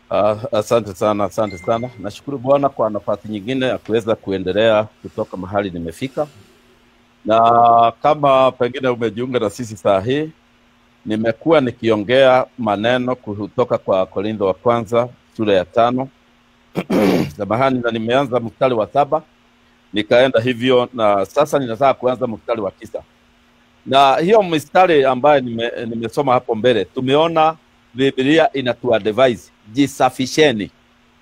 Uh, asante sana, asante sana. Nashukuru Bwana kwa nafasi nyingine ya kuweza kuendelea kutoka mahali nimefika, na kama pengine umejiunga na sisi saa hii, nimekuwa nikiongea maneno kutoka kwa Korintho wa kwanza sura ya tano samahani, na nimeanza mstari wa saba nikaenda hivyo, na sasa ninataka kuanza mstari wa tisa na hiyo mistari ambayo nime, nimesoma hapo mbele, tumeona Biblia inatuadvise jisafisheni,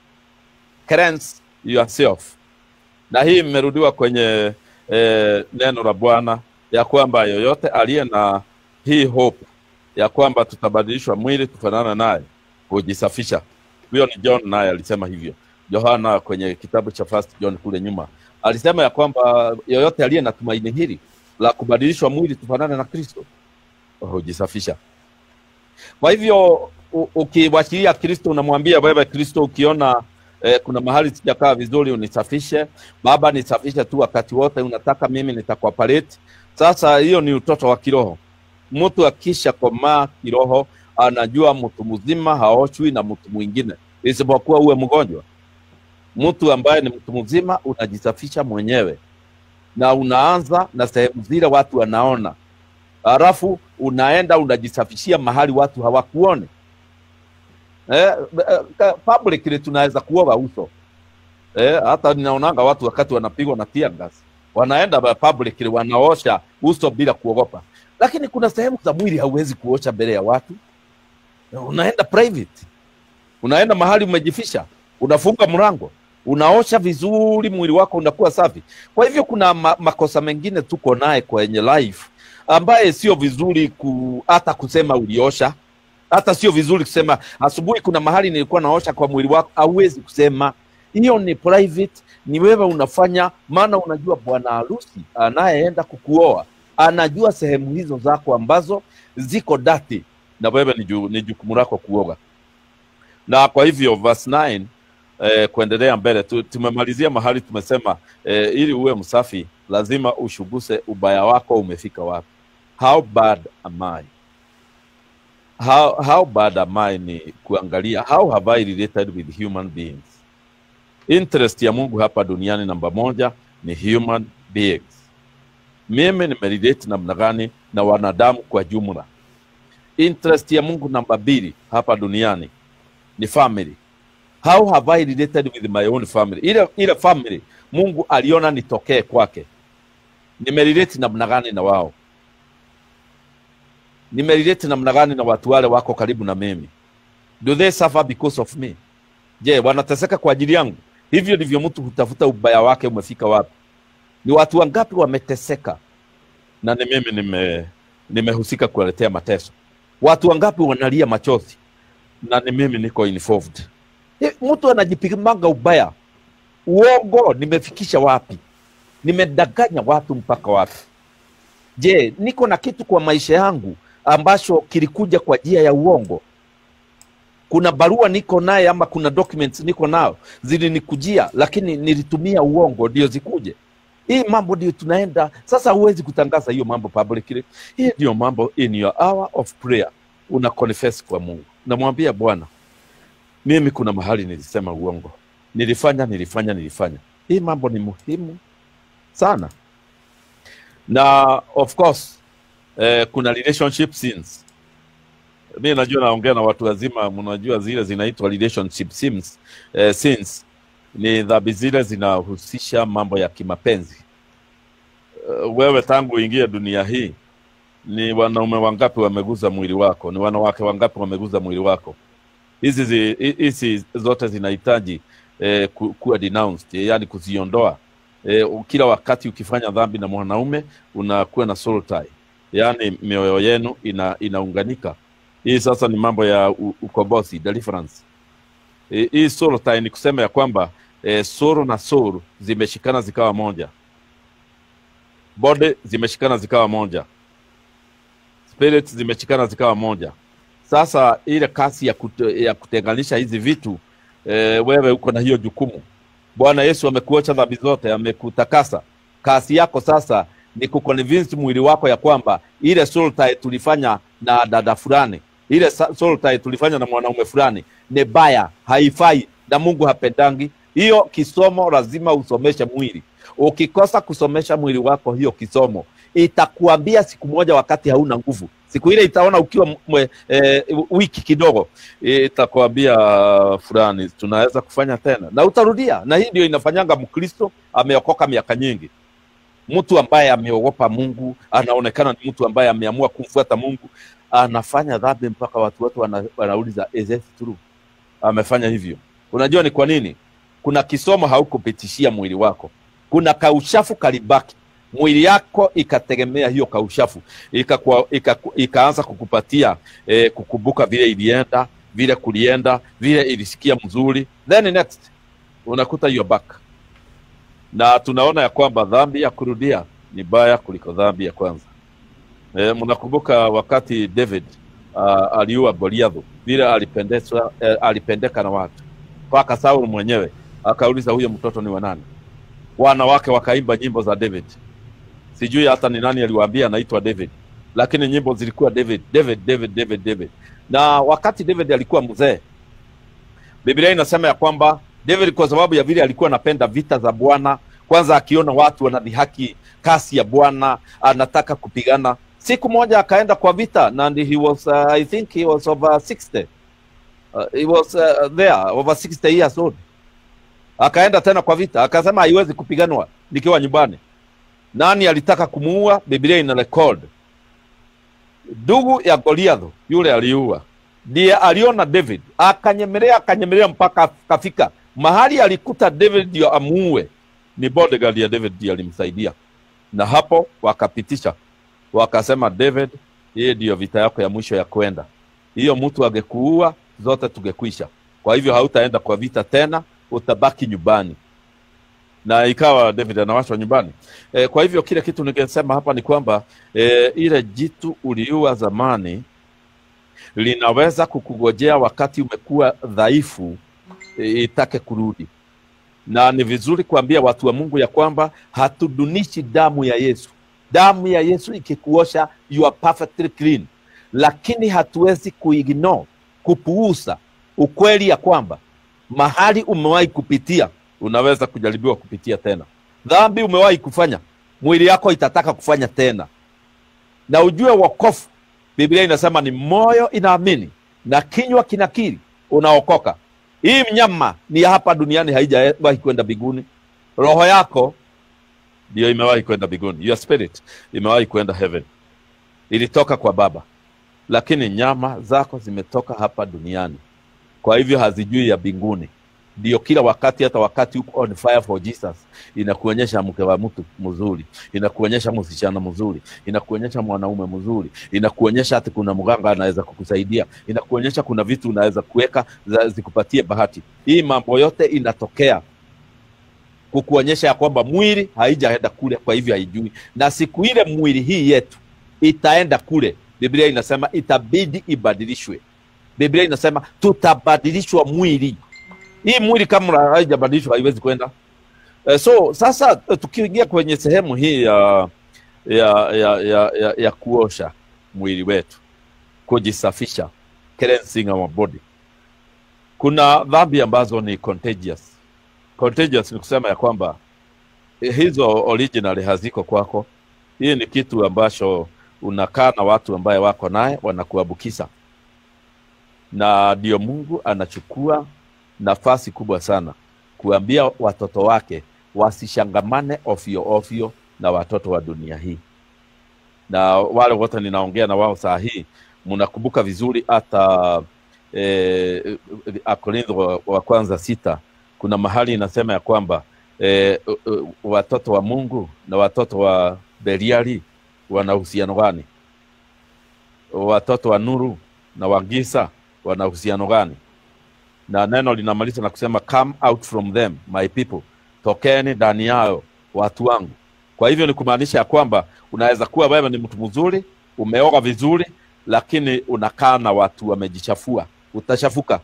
cleanse yourself, na hii imerudiwa kwenye eh, neno la Bwana ya kwamba yoyote aliye na hii hope ya kwamba tutabadilishwa mwili tufanana naye hujisafisha. Huyo ni John, naye alisema hivyo. Yohana kwenye kitabu cha First John kule nyuma alisema ya kwamba yoyote aliye na tumaini hili la kubadilishwa mwili tufanane na Kristo hujisafisha. Kwa hivyo u- ukiwachilia Kristo, unamwambia wewe Kristo, ukiona eh, kuna mahali sijakaa vizuri, unisafishe Baba, nisafishe tu wakati wote, unataka mimi nitakuoperate. Sasa hiyo ni utoto wa kiroho. Mtu akisha komaa kiroho, anajua mtu mzima haoshwi na mtu mwingine, isipokuwa uwe mgonjwa. Mtu ambaye ni mtu mzima unajisafisha mwenyewe na unaanza na sehemu zile watu wanaona, halafu unaenda unajisafishia mahali watu hawakuone. Eh, eh, publicly tunaweza kuoga uso eh, hata ninaonanga watu wakati wanapigwa na tear gas wanaenda ba- publicly wanaosha uso bila kuogopa, lakini kuna sehemu za mwili hauwezi kuosha mbele ya watu. Unaenda private, unaenda mahali umejifisha, unafunga mlango, unaosha vizuri, mwili wako unakuwa safi. Kwa hivyo kuna ma makosa mengine tuko naye kwenye life ambaye sio vizuri ku, hata kusema uliosha hata sio vizuri kusema asubuhi kuna mahali nilikuwa naosha kwa mwili wako, hauwezi kusema hiyo ni private, ni wewe unafanya, maana unajua bwana harusi anayeenda kukuoa anajua sehemu hizo zako ambazo ziko dati, na wewe ni, ju, ni jukumu lako kuoga. Na kwa hivyo verse 9 eh, kuendelea mbele tu, tumemalizia mahali tumesema eh, ili uwe msafi lazima ushuguse ubaya wako umefika wapi. How bad am I? how, how bad am I ni kuangalia how have I related with human beings. Interest ya Mungu hapa duniani namba moja ni human beings. Mimi nimerelate namna gani na wanadamu kwa jumla. Interest ya Mungu namba mbili hapa duniani ni family. How have I related with my own family? Ile, ile family Mungu aliona nitokee kwake, nimerelate namna gani na wao nimerelate namna gani na watu wale wako karibu na mimi? Do they suffer because of me? Je, wanateseka kwa ajili yangu? Hivyo ndivyo mtu hutafuta ubaya wake umefika wapi. Ni watu wangapi wameteseka na ni mimi nime nimehusika kuwaletea mateso? Watu wangapi wanalia machozi na ni mimi niko involved? Eh, Mtu anajipimanga ubaya, uongo nimefikisha wapi? Nimedanganya watu mpaka wapi? Je, niko na kitu kwa maisha yangu ambacho kilikuja kwa njia ya uongo? Kuna barua niko naye ama kuna documents niko nao zilinikujia, lakini nilitumia uongo ndio zikuje. Hii mambo ndio tunaenda sasa. Huwezi kutangaza hiyo mambo publicly. Hii ndio mambo in your hour of prayer, una confess kwa Mungu, namwambia Bwana, mimi kuna mahali nilisema uongo, nilifanya nilifanya nilifanya. Hii mambo ni muhimu sana na of course eh, kuna relationship sins. Mi najua naongea na watu wazima, mnajua zile zinaitwa relationship sins. Eh, sins ni dhambi zile zinahusisha mambo ya kimapenzi. Eh, wewe tangu uingie dunia hii, ni wanaume wangapi wameguza mwili wako? Ni wanawake wangapi wameguza mwili wako? Hizi zi- hi- hizi zote zinahitaji eh, ku- kuwa denounced, yani kuziondoa eh, kila wakati ukifanya dhambi na mwanaume unakuwa na soul tie, yaani mioyo yenu ina, inaunganika. Hii sasa ni mambo ya u- ukombozi deliverance. Eh, hii soul tie ni kusema ya kwamba eh, soul na soul zimeshikana zikawa moja, body zimeshikana zikawa moja, spirit zimeshikana zikawa moja. Sasa ile kasi ya, kute, ya kutenganisha hizi vitu eh, wewe uko na hiyo jukumu. Bwana Yesu amekuocha dhambi zote, amekutakasa. Kazi yako sasa ni kuconvince mwili wako ya kwamba ile soul tie tulifanya na dada fulani ile sa- soul tie tulifanya na mwanaume fulani ni baya, haifai na Mungu hapendangi hiyo. Kisomo lazima usomeshe mwili. Ukikosa kusomesha mwili wako hiyo kisomo, itakuambia siku moja, wakati hauna nguvu, siku ile itaona ukiwa mwe, e, wiki kidogo, itakuambia fulani, tunaweza kufanya tena, na utarudia. Na hii ndio inafanyanga Mkristo ameokoka miaka nyingi mtu ambaye ameogopa Mungu, anaonekana ni mtu ambaye ameamua kumfuata Mungu, anafanya dhambi mpaka watu wote wana, wanauliza is it true? Amefanya hivyo. Unajua ni kwa nini? Kuna kisomo haukupitishia mwili wako, kuna kaushafu kalibaki mwili yako ikategemea hiyo kaushafu ikakuwa, ikaku, ikaanza kukupatia eh, kukumbuka vile ilienda vile kulienda vile ilisikia mzuri, then next unakuta you're back na tunaona ya kwamba dhambi ya kurudia ni baya kuliko dhambi ya kwanza. E, mnakumbuka wakati David uh, aliua Goliath vile alipendezwa eh, alipendeka na watu mpaka Saul mwenyewe akauliza huyo mtoto ni wa nani? Wanawake wakaimba nyimbo za David, sijui hata ni nani aliwaambia anaitwa David, lakini nyimbo zilikuwa David, David, David, David, David. Na wakati David alikuwa mzee, Biblia inasema ya kwamba David kwa sababu ya vile alikuwa anapenda vita za Bwana, kwanza akiona watu wanadhihaki kasi ya Bwana, anataka kupigana. Siku moja akaenda kwa vita na and he was uh, I think he was over 60 uh, he was uh, there over 60 years old. Akaenda tena kwa vita, akasema haiwezi kupiganwa nikiwa nyumbani. Nani alitaka kumuua? Biblia ina record ndugu ya Goliath yule aliua, ndiye aliona David akanyemelea, akanyemelea mpaka kafika mahali alikuta David ndio amuue. Ni bodyguard ya David ndio alimsaidia, na hapo wakapitisha, wakasema David, hii ndiyo vita yako ya mwisho ya kwenda. Hiyo mtu angekuua zote tungekwisha. Kwa hivyo hautaenda kwa vita tena, utabaki nyumbani. Na ikawa David anawachwa nyumbani. E, kwa hivyo kile kitu ningesema hapa ni kwamba e, ile jitu uliua zamani linaweza kukugojea wakati umekuwa dhaifu e, itake kurudi, na ni vizuri kuambia watu wa Mungu ya kwamba hatudunishi damu ya Yesu. Damu ya Yesu ikikuosha you are perfectly clean, lakini hatuwezi kuignore, kupuuza ukweli ya kwamba mahali umewahi kupitia unaweza kujaribiwa kupitia tena. Dhambi umewahi kufanya, mwili yako itataka kufanya tena, na ujue wokovu, Biblia inasema ni moyo inaamini na kinywa kinakiri, unaokoka. Hii mnyama ni ya hapa duniani, haijawahi kwenda mbinguni. Roho yako ndio imewahi kwenda mbinguni, your spirit imewahi kwenda heaven, ilitoka kwa Baba, lakini nyama zako zimetoka hapa duniani, kwa hivyo hazijui ya mbinguni. Ndio kila wakati, hata wakati uko on fire for Jesus, inakuonyesha mke wa mtu mzuri, inakuonyesha msichana mzuri, inakuonyesha mwanaume mzuri, inakuonyesha hata kuna mganga anaweza kukusaidia, inakuonyesha kuna vitu unaweza kuweka za- zikupatie bahati. Hii mambo yote inatokea kukuonyesha ya kwamba mwili haijaenda kule, kwa hivyo haijui. Na siku ile mwili hii yetu itaenda kule, Biblia inasema itabidi ibadilishwe. Biblia inasema tutabadilishwa mwili. Hii mwili kama haijabadilishwa haiwezi kwenda. Eh, so sasa eh, tukiingia kwenye sehemu hii ya ya ya ya, ya, ya kuosha mwili wetu, kujisafisha, cleansing our body, kuna dhambi ambazo ni contagious. Contagious ni kusema ya kwamba eh, hizo originally haziko kwako. Hii ni kitu ambacho unakaa na watu ambaye wako naye wanakuambukiza, na ndio Mungu anachukua nafasi kubwa sana kuambia watoto wake wasishangamane ofyo ofyo na watoto wa dunia hii. Na wale wote ninaongea na wao saa hii, mnakumbuka vizuri hata eh, Akorintho wa, wa kwanza sita, kuna mahali inasema ya kwamba eh, uh, uh, watoto wa Mungu na watoto wa Beliali wana uhusiano gani? Watoto wa nuru na wa giza wana uhusiano gani? na neno linamaliza na kusema come out from them my people, tokeni ndani yao watu wangu. Kwa hivyo ni kumaanisha ya kwamba unaweza kuwa wewe ni mtu mzuri, umeoga vizuri, lakini unakaa na watu wamejichafua, utashafuka.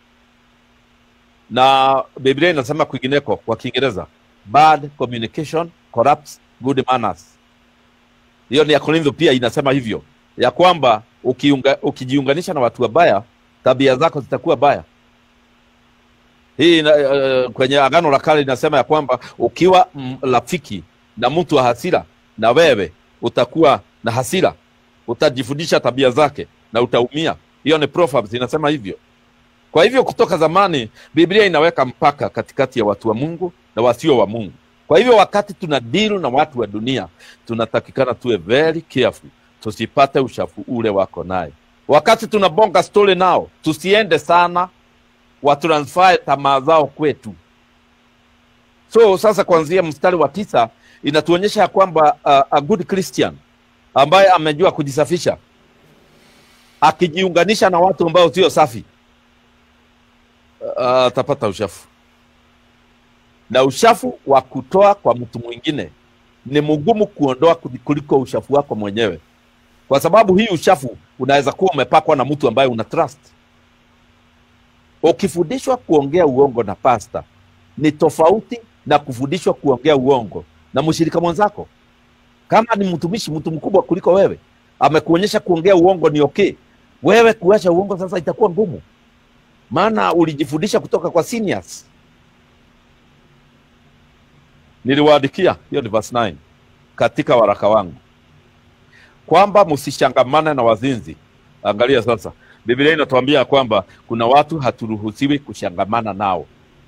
Na Biblia inasema kwingineko kwa Kiingereza, bad communication corrupts good manners. Hiyo ni ya Korintho pia inasema hivyo ya kwamba ukiunga, ukijiunganisha na watu wabaya, tabia zako zitakuwa baya. Hii ina, uh, kwenye Agano la Kale inasema ya kwamba ukiwa mm, rafiki na mtu wa hasira, na wewe utakuwa na hasira, utajifundisha tabia zake na utaumia. Hiyo ni Proverbs inasema hivyo. Kwa hivyo kutoka zamani Biblia inaweka mpaka katikati ya watu wa Mungu na wasio wa Mungu. Kwa hivyo wakati tuna deal na watu wa dunia, tunatakikana tuwe very careful, tusipate ushafu ule wako naye. Wakati tunabonga story nao, tusiende sana watransfer tamaa zao kwetu. So sasa kuanzia mstari wa tisa inatuonyesha ya kwamba uh, a good Christian ambaye amejua kujisafisha akijiunganisha na watu ambao sio safi uh, atapata ushafu, na ushafu wa kutoa kwa mtu mwingine ni mgumu kuondoa kuliko ushafu wako mwenyewe, kwa sababu hii ushafu unaweza kuwa umepakwa na mtu ambaye una trust. Ukifundishwa kuongea uongo na pasta ni tofauti na kufundishwa kuongea uongo na mshirika mwenzako. Kama ni mtumishi, mtu mkubwa kuliko wewe, amekuonyesha kuongea uongo ni okay, wewe kuacha uongo sasa itakuwa ngumu, maana ulijifundisha kutoka kwa seniors. Niliwaandikia hiyo ni verse 9 katika waraka wangu kwamba msishangamane na wazinzi. Angalia sasa, Biblia inatuambia kwamba kuna watu haturuhusiwi kushangamana nao,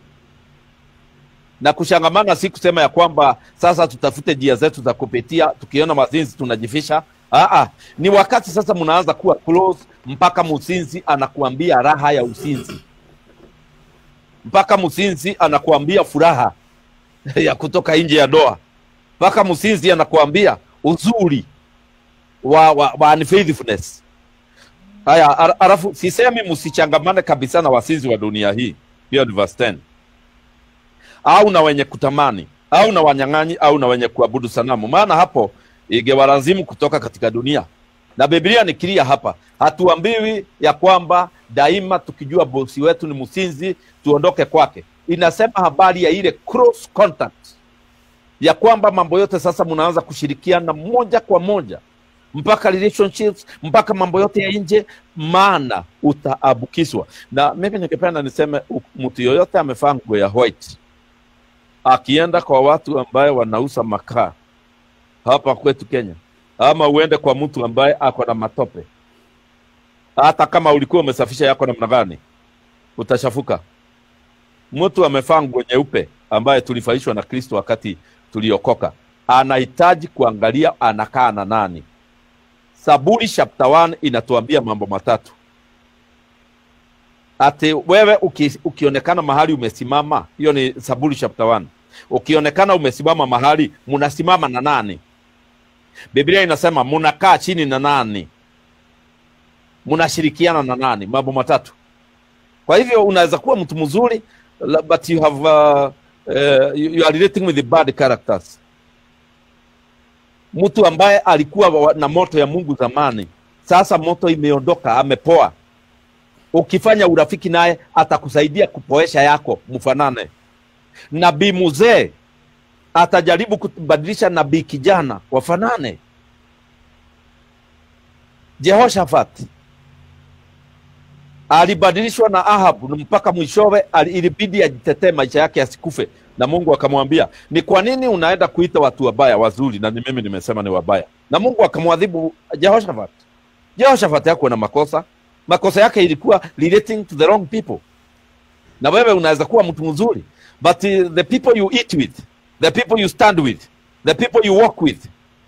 na kushangamana si kusema ya kwamba sasa tutafute njia zetu za kupitia, tukiona mazinzi tunajifisha. Aa, ni wakati sasa mnaanza kuwa close, mpaka mzinzi anakuambia raha ya uzinzi, mpaka mzinzi anakuambia furaha ya kutoka nje ya doa, mpaka mzinzi anakuambia uzuri wa, wa, wa unfaithfulness. Haya, alafu sisemi msichangamane kabisa na wasinzi wa dunia hii, hiyo ni verse 10, au na wenye kutamani au na wanyang'anyi au na wenye kuabudu sanamu, maana hapo ingewalazimu kutoka katika dunia. Na Biblia ni clear hapa, hatuambiwi ya kwamba daima tukijua bosi wetu ni msinzi tuondoke kwake. Inasema habari ya ile cross contact, ya kwamba mambo yote sasa mnaanza kushirikiana moja kwa moja mpaka relationships mpaka mambo yote ya nje, maana utaabukizwa. Na mimi ningependa niseme mtu yoyote amevaa nguo ya white akienda kwa watu ambaye wanauza makaa hapa kwetu Kenya, ama uende kwa mtu ambaye ako na matope, hata kama ulikuwa umesafisha yako namna gani, utashafuka. Mtu amevaa nguo nyeupe ambaye tulifaishwa na Kristo wakati tuliokoka, anahitaji kuangalia anakaa na nani. Saburi chapter 1 inatuambia mambo matatu. Ati wewe uki, ukionekana mahali umesimama, hiyo ni Saburi chapter 1. Ukionekana umesimama mahali, munasimama na nani? Biblia inasema munakaa chini na nani? Munashirikiana na nani? Mambo matatu. Kwa hivyo unaweza kuwa mtu mzuri but you have uh, uh, you are relating with the bad characters mtu ambaye alikuwa na moto ya Mungu zamani, sasa moto imeondoka, amepoa. Ukifanya urafiki naye atakusaidia kupoesha yako, mfanane. Nabii mzee atajaribu kubadilisha nabii kijana, wafanane. Jehoshafat alibadilishwa na Ahabu mpaka mwishowe ilibidi ajitetee maisha yake asikufe, na Mungu akamwambia, ni kwa nini unaenda kuita watu wabaya wazuri, na ni mimi nimesema ni wabaya? Na Mungu akamwadhibu Jehoshaphat. Jehoshaphat hakuwa na makosa, makosa yake ilikuwa relating to the wrong people. Na wewe unaweza kuwa mtu mzuri, but the people you eat with, the people you stand with, the people you walk with,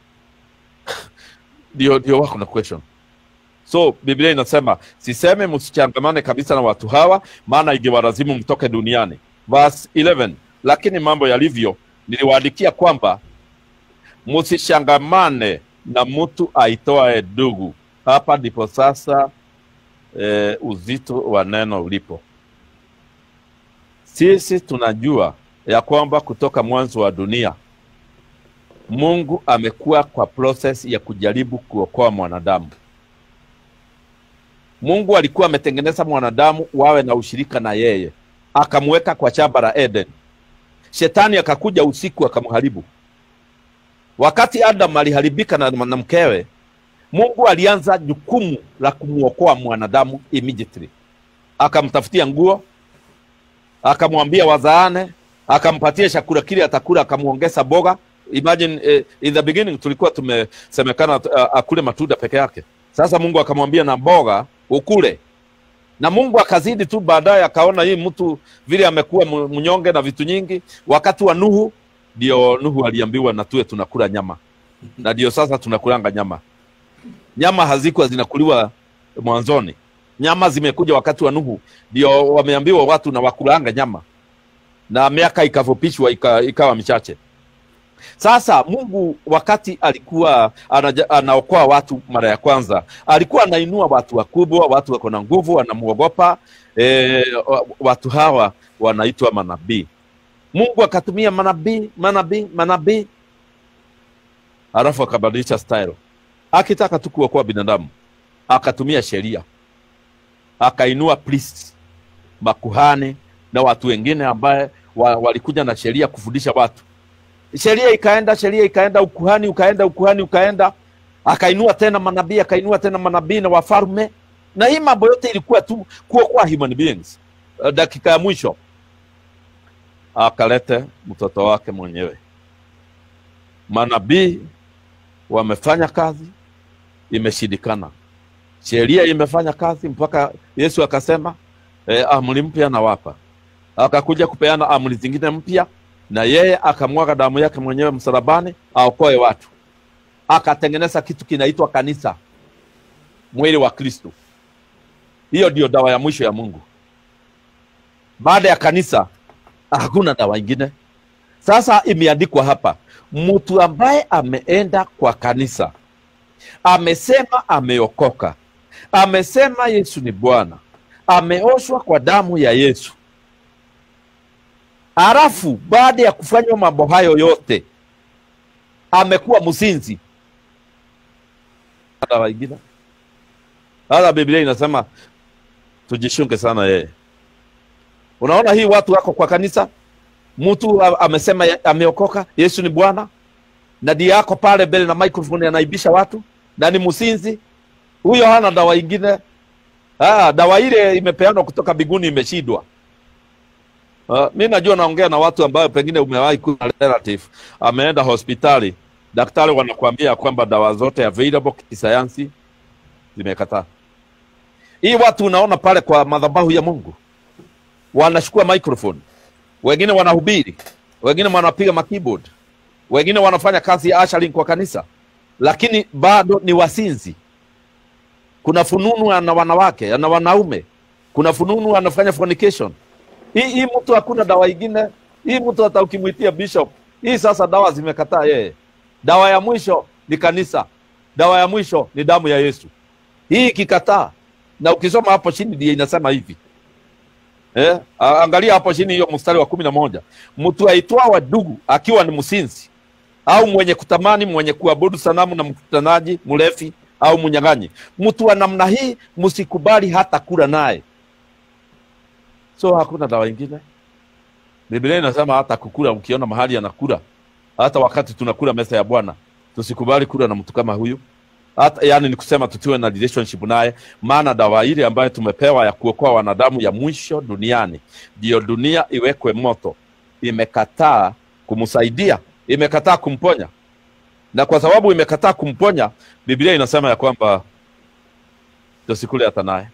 ndio ndio wako na question. So Biblia inasema siseme msichangamane kabisa na watu hawa, maana ingewalazimu mtoke duniani. Verse 11 lakini mambo yalivyo, niliwaandikia kwamba msishangamane na mtu aitoae ndugu. Hapa ndipo sasa e, uzito wa neno ulipo. Sisi tunajua ya kwamba kutoka mwanzo wa dunia Mungu amekuwa kwa process ya kujaribu kuokoa mwanadamu. Mungu alikuwa ametengeneza mwanadamu wawe na ushirika na yeye, akamweka kwa shamba la Eden. Shetani akakuja usiku akamharibu. Wakati Adam aliharibika na, na mkewe, Mungu alianza jukumu la kumwokoa mwanadamu immediately, akamtafutia nguo, akamwambia wazaane, akampatia chakula kile atakula, akamwongeza boga. Imagine eh, in the beginning tulikuwa tumesemekana uh, akule matunda peke yake. Sasa Mungu akamwambia na mboga ukule, na Mungu akazidi tu, baadaye akaona hii mtu vile amekuwa mu- mnyonge na vitu nyingi. Wakati wa Nuhu ndio Nuhu aliambiwa na tuwe tunakula nyama, na ndio sasa tunakulanga nyama. Nyama hazikuwa zinakuliwa mwanzoni, nyama zimekuja wakati wa Nuhu, ndio wameambiwa watu na wakulanga nyama, na miaka ikavupishwa ika, ikawa michache. Sasa Mungu wakati alikuwa anaja, anaokoa watu mara ya kwanza, alikuwa anainua watu wakubwa, watu wako na nguvu, wanamuogopa. E, watu hawa wanaitwa manabii. Mungu akatumia manabii, manabii, manabii, halafu akabadilisha style, akitaka tu kuokoa binadamu akatumia sheria, akainua priests, makuhani na watu wengine ambaye wa, walikuja na sheria kufundisha watu sheria ikaenda, sheria ikaenda, ukuhani ukaenda, ukuhani ukaenda, akainua tena manabii, akainua tena manabii na wafalme, na hii mambo yote ilikuwa tu kuokoa human beings. Uh, Dakika ya mwisho akalete mtoto wake mwenyewe. Manabii wamefanya kazi, imeshindikana. Sheria imefanya kazi mpaka Yesu akasema eh, amri mpya nawapa. Akakuja kupeana amri zingine mpya na yeye akamwaga damu yake mwenyewe msalabani aokoe watu, akatengeneza kitu kinaitwa kanisa, mwili wa Kristo. Hiyo ndio dawa ya mwisho ya Mungu. Baada ya kanisa hakuna dawa ingine. Sasa imeandikwa hapa, mtu ambaye ameenda kwa kanisa amesema ameokoka, amesema Yesu ni Bwana, ameoshwa kwa damu ya Yesu Halafu baada ya kufanywa mambo hayo yote amekuwa mzinzi. Dawa ingine hata Biblia inasema tujishunge sana yeye. Unaona, hii watu wako kwa kanisa, mtu a- amesema ya- ameokoka, Yesu ni Bwana, na ndiye yako pale mbele na microphone anaibisha watu na ni mzinzi. Huyo hana dawa ingine. Ah, dawa ile imepeanwa kutoka mbinguni, imeshindwa. Uh, mi najua naongea na watu ambayo pengine umewahi kuwa na relative ameenda hospitali, daktari wanakuambia kwamba dawa zote available kisayansi zimekataa. Hii watu unaona pale kwa madhabahu ya Mungu wanachukua microphone, wengine wanahubiri, wengine wanapiga makeyboard, wengine wanafanya kazi ya ushering kwa kanisa, lakini bado ni wasinzi. Kuna fununu na wanawake na wanaume, kuna fununu anafanya fornication hii hii mtu hakuna dawa ingine. Hii mtu hata ukimwitia bishop, hii sasa dawa zimekataa yeye. Dawa ya mwisho ni kanisa, dawa ya mwisho ni damu ya Yesu. Hii ikikataa, na ukisoma hapo chini ndiye inasema hivi eh, a- angalia hapo chini hiyo mstari wa kumi na moja mtu aitwawa ndugu akiwa ni msinzi au mwenye kutamani, mwenye kuabudu sanamu na mkutanaji, mlevi au mnyang'anyi, mtu wa namna hii msikubali hata kula naye. So hakuna dawa ingine. Biblia inasema hata kukula, ukiona mahali anakula, hata wakati tunakula meza ya Bwana, tusikubali kula na mtu kama huyu. Hata yani ni kusema tutiwe na relationship naye, maana dawa ile ambayo tumepewa ya kuokoa wanadamu ya mwisho duniani, ndio dunia iwekwe moto, imekataa kumsaidia, imekataa kumponya, na kwa sababu imekataa kumponya, Biblia inasema ya kwamba tusikule hata naye.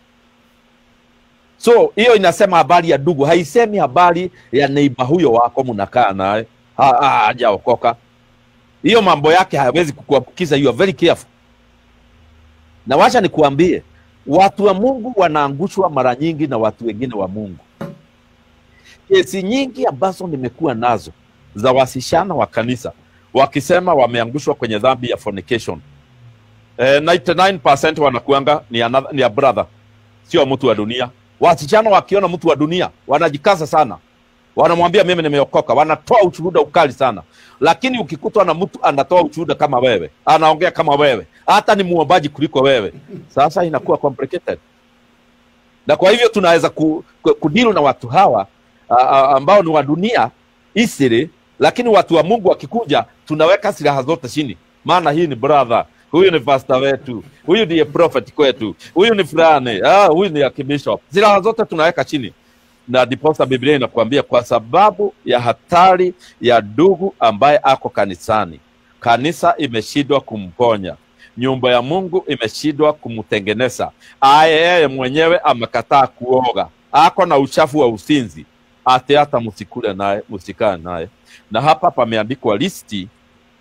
So hiyo inasema habari ya ndugu, haisemi habari ya neiba huyo wako mnakaa naye Ha- ha- hajaokoka. Hiyo mambo yake hayawezi kukuambukiza. You are very careful. Na wacha nikuambie, watu wa Mungu wanaangushwa mara nyingi na watu wengine wa Mungu. Kesi nyingi ambazo nimekuwa nazo za wasichana wa kanisa wakisema wameangushwa kwenye dhambi ya fornication. Eh, 99% wanakuanga ni, another, ni a brother, sio mtu wa dunia. Wasichana wakiona mtu wa dunia wanajikaza sana, wanamwambia mimi nimeokoka, wanatoa ushuhuda ukali sana. Lakini ukikutwa na mtu anatoa ushuhuda kama wewe, anaongea kama wewe, hata ni muombaji kuliko wewe, sasa inakuwa complicated. Na kwa hivyo tunaweza ku, ku, kudeal na watu hawa a, a, ambao ni wa dunia easily, lakini watu wa Mungu wakikuja, tunaweka silaha zote chini, maana hii ni brother, huyu ni pasta wetu, huyu ndiye prophet kwetu, huyu ni fulani, ah, huyu ni akibishop. Silaha zote tunaweka chini, na ndiposa Biblia inakuambia kwa sababu ya hatari ya ndugu ambaye ako kanisani, kanisa imeshindwa kumponya, nyumba ya Mungu imeshindwa kumtengeneza, aye yeye mwenyewe amekataa kuoga, ako na uchafu wa usinzi, ati hata msikule naye, msikae naye. Na hapa pameandikwa listi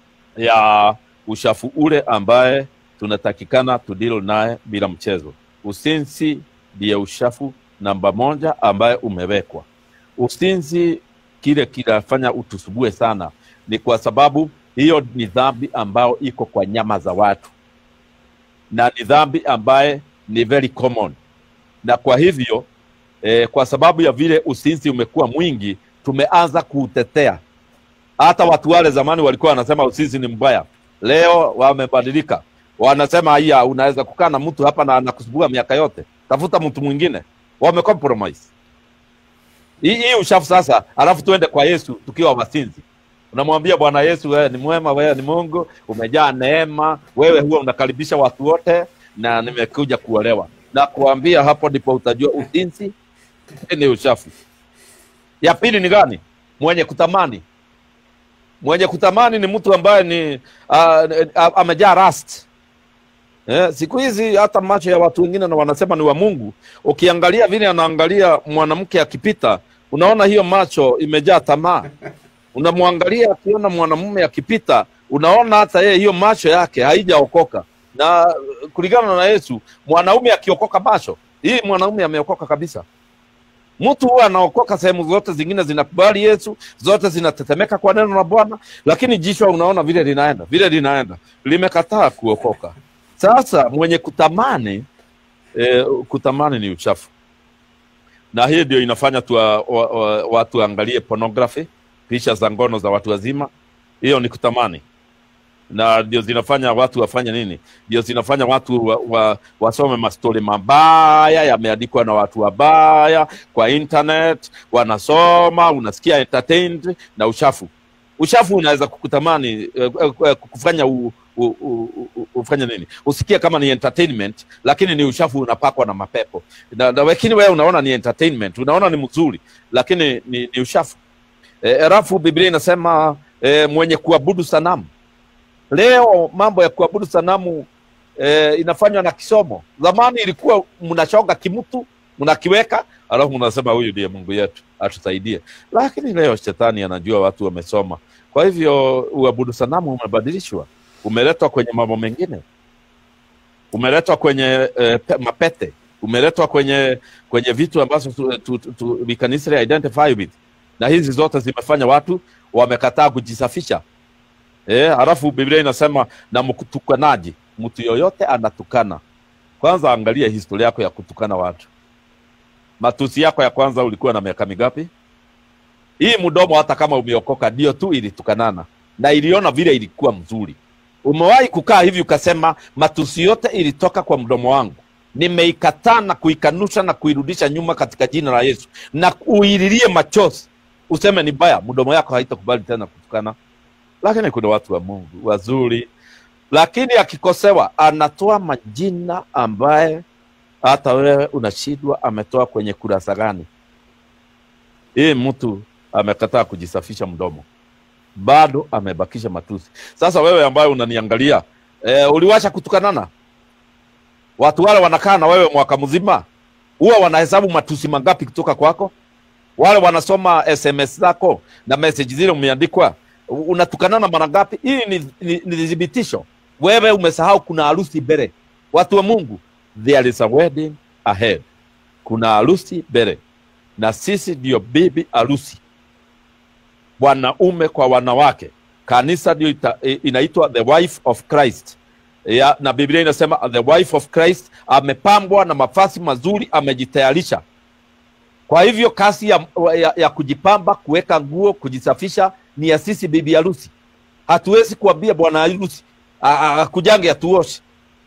ya ushafu ule ambaye tunatakikana tudilo naye bila mchezo. Usinzi ndiye ushafu namba moja ambaye umewekwa. Usinzi kile kinafanya utusubue sana, ni kwa sababu hiyo ni dhambi ambayo iko kwa nyama za watu, na ni dhambi ambaye ni very common, na kwa hivyo eh, kwa sababu ya vile usinzi umekuwa mwingi, tumeanza kuutetea. Hata watu wale zamani walikuwa wanasema usinzi ni mbaya, leo wamebadilika, wanasema haya, unaweza kukaa na mtu hapa na anakusubua miaka yote, tafuta mtu mwingine. Wamecompromise hii hii ushafu sasa, alafu tuende kwa Yesu tukiwa wasinzi. Unamwambia Bwana Yesu, wewe ni mwema, wewe ni Mungu, umejaa neema, wewe huwa unakaribisha watu wote, na nimekuja kuolewa. Na kuambia hapo ndipo utajua usinzi ni ushafu. Ya pili ni gani? Mwenye kutamani. Mwenye kutamani ni mtu ambaye ni uh, uh, amejaa rust. Eh, siku hizi hata macho ya watu wengine na wanasema ni wa Mungu. Ukiangalia vile anaangalia mwanamke akipita, unaona hiyo macho imejaa tamaa. Unamwangalia akiona mwanamume akipita, unaona hata yeye hiyo macho yake haijaokoka. Na uh, kulingana na Yesu, mwanaume akiokoka macho, hii mwanaume ameokoka kabisa. Mtu huwa anaokoka, sehemu zote zingine zinakubali Yesu, zote zinatetemeka kwa neno la Bwana, lakini jicho unaona vile linaenda vile linaenda, limekataa kuokoka. Sasa mwenye kutamani e, kutamani ni uchafu, na hii ndio inafanya tuwa, wa, wa, watu waangalie pornography, picha za ngono za watu wazima. Hiyo ni kutamani, na ndio zinafanya watu wafanye nini? Ndio zinafanya watu wa, wa, wasome mastori mabaya yameandikwa na watu wabaya kwa internet, wanasoma, unasikia entertained na uchafu. Uchafu unaweza kukutamani eh, eh, kufanya u, u, u, u, ufanye nini, usikie kama ni entertainment, lakini ni uchafu unapakwa na mapepo na, na lakini wewe unaona ni entertainment, unaona ni mzuri, lakini ni, ni uchafu. Alafu e, Biblia inasema e, mwenye kuabudu sanamu. Leo mambo ya kuabudu sanamu e, inafanywa na kisomo. Zamani ilikuwa mnachonga kimtu mnakiweka, alafu mnasema huyu ndiye Mungu yetu atusaidie, lakini leo shetani anajua watu wamesoma, kwa hivyo uabudu sanamu umebadilishwa umeletwa kwenye mambo mengine, umeletwa kwenye eh, pe, mapete, umeletwa kwenye kwenye vitu ambazo tu, tu, tu, tu, we can easily identify with, na hizi zote zimefanya watu wamekataa kujisafisha. Eh, halafu Biblia inasema na mtukanaji, mtu yoyote anatukana. Kwanza angalia historia yako ya kutukana watu. Matusi yako ya kwanza ulikuwa na miaka mingapi? Hii mdomo hata kama umeokoka ndio tu ilitukanana na iliona vile ilikuwa mzuri. Umewahi kukaa hivi ukasema, matusi yote ilitoka kwa mdomo wangu, nimeikataa na kuikanusha na kuirudisha nyuma katika jina la Yesu, na uililie machozi, useme ni baya, mdomo yako haitakubali tena kutukana. Lakini kuna watu wa Mungu wazuri, lakini akikosewa anatoa majina ambaye hata wewe unashindwa ametoa kwenye kurasa gani. Hii mtu amekataa kujisafisha mdomo bado amebakisha matusi. Sasa wewe ambaye unaniangalia e, uliwacha kutukanana? Watu wale wanakaa na wewe mwaka mzima, huwa wanahesabu matusi mangapi kutoka kwako? Wale wanasoma SMS zako na message zile umeandikwa, unatukanana mara ngapi? Hii ni, ni, ni thibitisho wewe umesahau kuna harusi mbele. Watu wa Mungu, there is a wedding ahead, kuna harusi mbele, na sisi ndio bibi harusi wanaume kwa wanawake. Kanisa ndio inaitwa the wife of Christ ya, na Biblia inasema the wife of Christ amepambwa na mavazi mazuri, amejitayarisha. Kwa hivyo kazi ya, ya, ya kujipamba, kuweka nguo, kujisafisha ni ya sisi bibi harusi. Hatuwezi kuambia bwana harusi akujange atuoshe.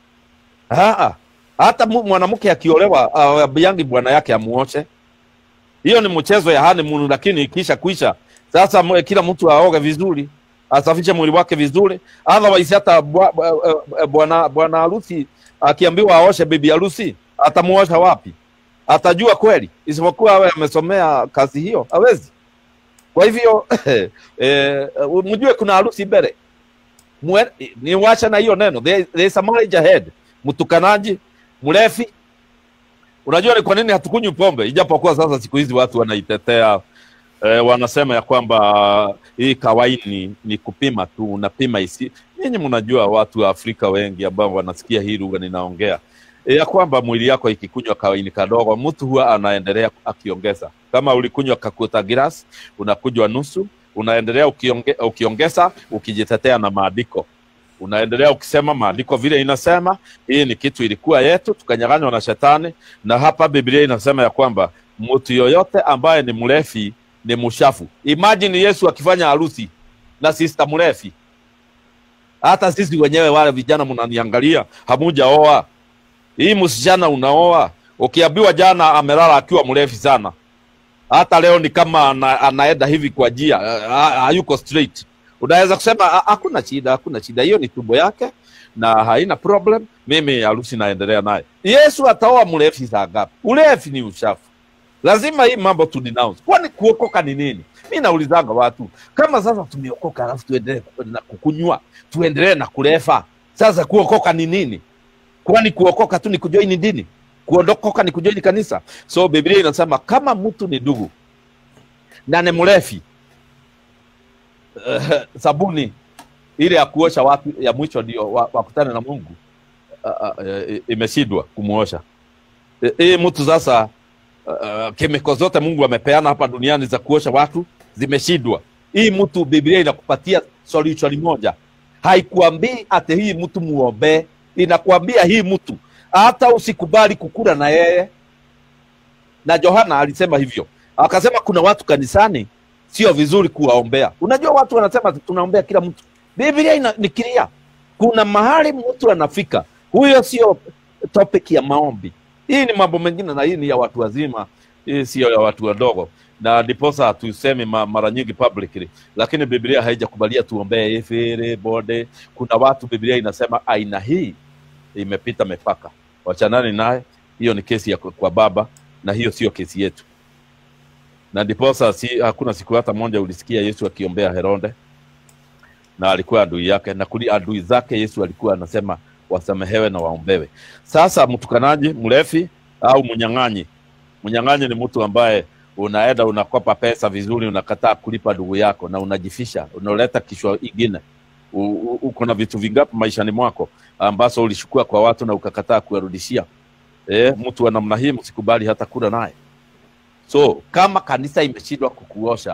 Hata mwanamke akiolewa aambiangi bwana yake amuoshe. Hiyo ni mchezo ya honeymoon, lakini ikisha kuisha sasa kila mtu aoge vizuri. asafishe mwili wake vizuri, otherwise hata bwa- bwa- eh, bwana bwana harusi akiambiwa aoshe bibi harusi atamuosha wapi? Atajua kweli? Isipokuwa awe amesomea kazi hiyo, hawezi. Kwa hivyo eh, mjue kuna harusi mbele, Mwe- niwacha na hiyo neno, there, there is a marriage ahead. Mtukanaji, mlefi, Unajua ni kwa nini hatukunywi pombe, ijapokuwa sasa siku hizi watu wanaitetea eh, wanasema ya kwamba hii kawaini ni kupima tu, unapima isi. Nyinyi mnajua watu wa Afrika wengi ambao wanasikia hii lugha ninaongea eh, ya kwamba mwili yako ikikunywa kawaini kadogo, mtu huwa anaendelea akiongeza. Kama ulikunywa kakuta gilas, unakunywa nusu, unaendelea ukionge, ukiongeza, ukijitetea na maandiko unaendelea ukisema maandiko vile inasema hii ni kitu ilikuwa yetu tukanyang'anywa na shetani na hapa biblia inasema ya kwamba mtu yoyote ambaye ni mlefi ni mshafu imagine yesu akifanya harusi na sista mlefi hata sisi wenyewe wale vijana mnaniangalia hamujaoa hii msichana unaoa ukiambiwa jana amelala akiwa mlefi sana hata leo ni kama ana, anaenda hivi kwa njia ha- hayuko straight unaweza kusema "Ha- hakuna shida hakuna shida hiyo ni tumbo yake na haina problem mimi harusi naendelea naye yesu ataoa mlefi saa ngapi ulefi ni ushafu lazima hii mambo tu denounce kwani kuokoka ni nini mi naulizanga watu kama sasa tumeokoka alafu tuendelee ku- na kukunywa tuendelee na kulefa sasa kuokoka ni nini kwani kuokoka tu ni kujoini dini kuondokoka ni kujoini kanisa so biblia inasema kama mtu ni ndugu na ni mlefi eh, sabuni ile ya kuosha watu ya mwisho ndio wa- wakutane na mungu uh, uh, imeshindwa kumuosha Eh, hii mtu sasa uh, kemiko zote mungu amepeana hapa duniani za kuosha watu zimeshindwa hii mtu biblia inakupatia solution moja haikuambii ati hii mtu muombee inakuambia hii mtu hata usikubali kukula na yeye na johana alisema hivyo akasema kuna watu kanisani sio vizuri kuwaombea unajua watu wanasema tunaombea kila mtu biblia ina- ni clear kuna mahali mtu anafika huyo sio topic ya maombi hii ni mambo mengine na hii ni ya watu wazima hii sio ya watu wadogo na ndiposa hatusemi ma, mara nyingi publicly lakini biblia haijakubalia tuombee ifere bode kuna watu biblia inasema aina hii imepita mipaka wachanani naye hiyo ni kesi ya kwa kwa baba na hiyo sio kesi yetu na ndiposa si, hakuna siku hata moja ulisikia yesu akiombea heronde na alikuwa adui yake na kuli adui zake yesu alikuwa anasema wasamehewe na waombewe sasa mtukanaji mlefi au mnyang'anyi mnyang'anyi ni mtu ambaye unaenda unakopa pesa vizuri unakataa kulipa ndugu yako na unajifisha unaleta kishwa ingine U- u- uko na vitu vingapi maishani mwako ambazo ulishukua kwa watu na ukakataa kuwarudishia eh, mtu wa namna hii msikubali hata kula naye so kama kanisa imeshindwa kukuosha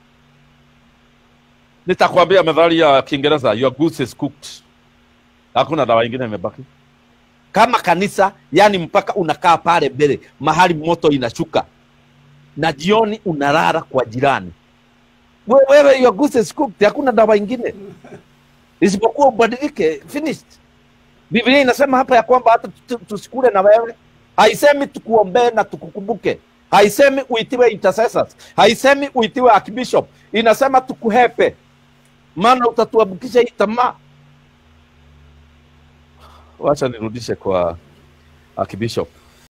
nitakwambia methali ya kiingereza your goose is cooked hakuna dawa ingine imebaki kama kanisa yani mpaka unakaa pale mbele mahali moto inashuka na jioni unalala kwa jirani We- wewe your goose is cooked hakuna dawa ingine isipokuwa ubadilike finished biblia inasema hapa ya kwamba hata tu- tusikule na wewe haisemi tukuombee na tukukumbuke haisemi uitiwe intercessors haisemi uitiwe archbishop inasema tukuhepe maana utatuambukisha hii tamaa wacha nirudishe kwa archbishop